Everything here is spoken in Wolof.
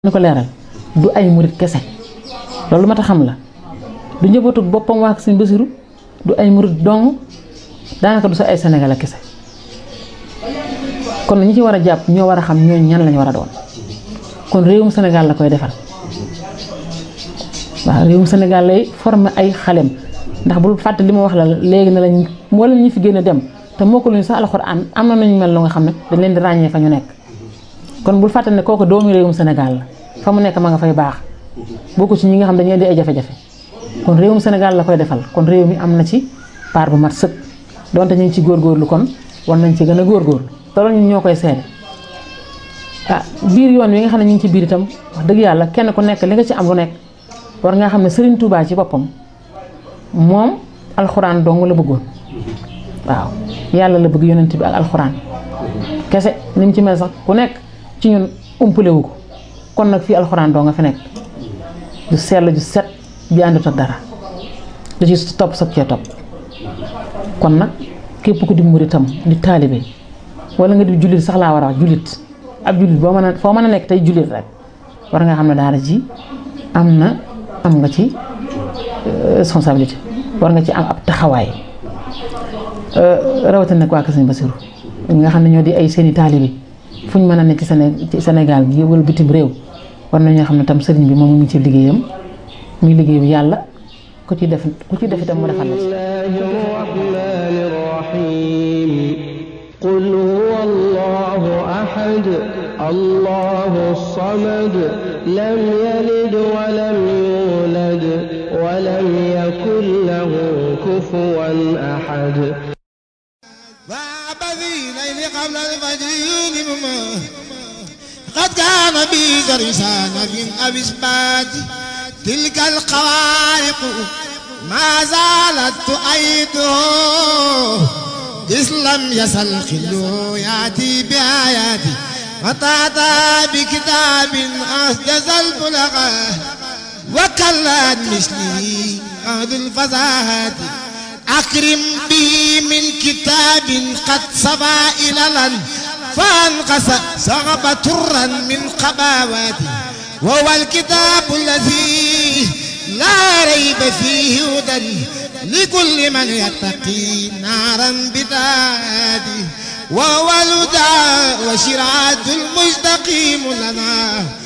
ni ko leeral du ay murit kese loolu mat a xam la du njabootu boppam waa Sëñ Basiru du ay murit dong daanaka du sa ay Sénégal kese kon ñi ci war a jàpp ñoo war a xam ñooñu ñan lañu war a doon kon réewum Sénégal la koy defal waaw réewum Sénégal lay former ay xalem ndax bul fàtte li ma wax la léegi ne lañ moo leen ñu fi génn dem te moo ko luñu sax alxuraan am na nañu mel lu nga xam ne dañ leen di ràññee fa ñu nekk kon bul fàtte ne kooku doomu réewum Sénégal la fa mu nekk ma nga fay baax bokku ci ñi nga xam dañuy di ay jafe-jafe kon réewum Sénégal la koy defal kon réew mi am na ci part bu mat sëkk donte ñu ngi ci góorgóorlu kon war nañ ci gën a góorgóorlu te loolu ñun ñoo koy seede ah biir yoon wi nga xam ne ñu ngi ci biir itam wax dëgg yàlla kenn ku nekk li nga ci am lu nekk war nga xam ne Serigne Touba ci boppam moom alxuraan dong la bëggoon waaw yàlla la bëgg yonent bi ak alxuraan kese ni mu ci mel sax ku nekk ci ñun umpale wu ko kon nag fii alxuraan doo nga fi nekk du sell ju set bi àndut ak dara du ci topp sag cee topp kon nag képp ku di muritam di taalibe wala nga di jullit sax laa war a wax jullit ab jullit boo mën a foo mën a nekk tey jullit rek war nga xam ne daara ji am na am nga ci responsabilité war nga ci am ab taxawaay rawatina nag waa Kër Sëñ Basiru nga xam ne ñoo di ay seeni taalibe fu ñu mën a nekk ci Séné ci Sénégal gi wala bitim réew war nañoo xam ne tam sëriñ bi moom mu ngi ci liggéeyam muy liggéey bi yàlla ku ci def ku ci def itam mu defal la ci. قل هو الله أحد الله الصمد لم يلد ولم يولد ولم يكن له كفوا أحد الليل قبل الفجر يوم قد كان بي درسان في أبسبات تلك القوارق ما زالت تؤيده إذ لم يزل خلو يأتي بآياتي وتعطى بكتاب أسجز البلغة وكلت مثلي عهد الفزاهات أكرم به من كتاب قد صبا إلى فانقص صغب ترا من قباواتي وهو الكتاب الذي لا ريب فيه هدى لكل من يتقي نارا بدادي وهو الهدى وشرعة المستقيم لنا